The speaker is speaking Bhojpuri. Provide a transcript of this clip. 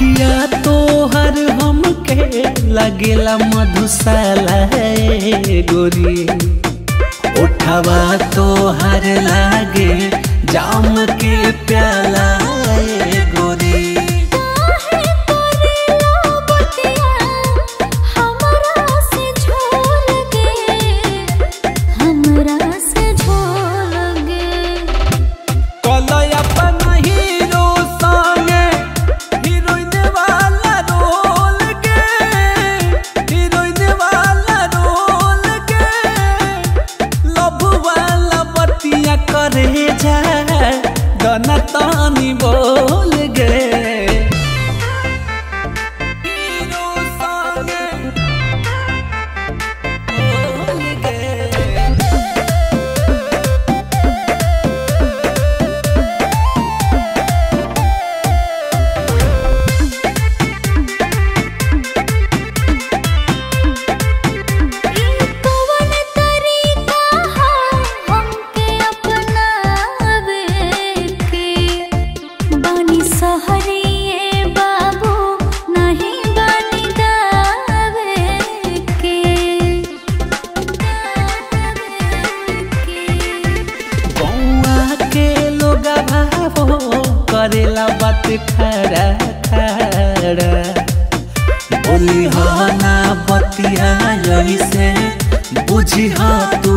अखिया तोहर हमके लगेला मधुशाला ए गोरी उठवा तोहर लागे जाम के प्याला ए गोरी काहे करेला बतिया हमरा से झोल गे हमरा से झोल गे कलय अपन हीरो संगे हीरोइन वाला रोल के हीरोइन वाला रोल के लव वाला बतिया करे जा गना तानी बोल गे हीरो संगे बोल गे कवन तरीका हा हमके अपनावे के बानी सहरिए बाबू नहीं बानी दावे के गौआ के लोग भावो करेला बात खरा खरा बोली हो ना बतिया ऐसे बुझी हो तू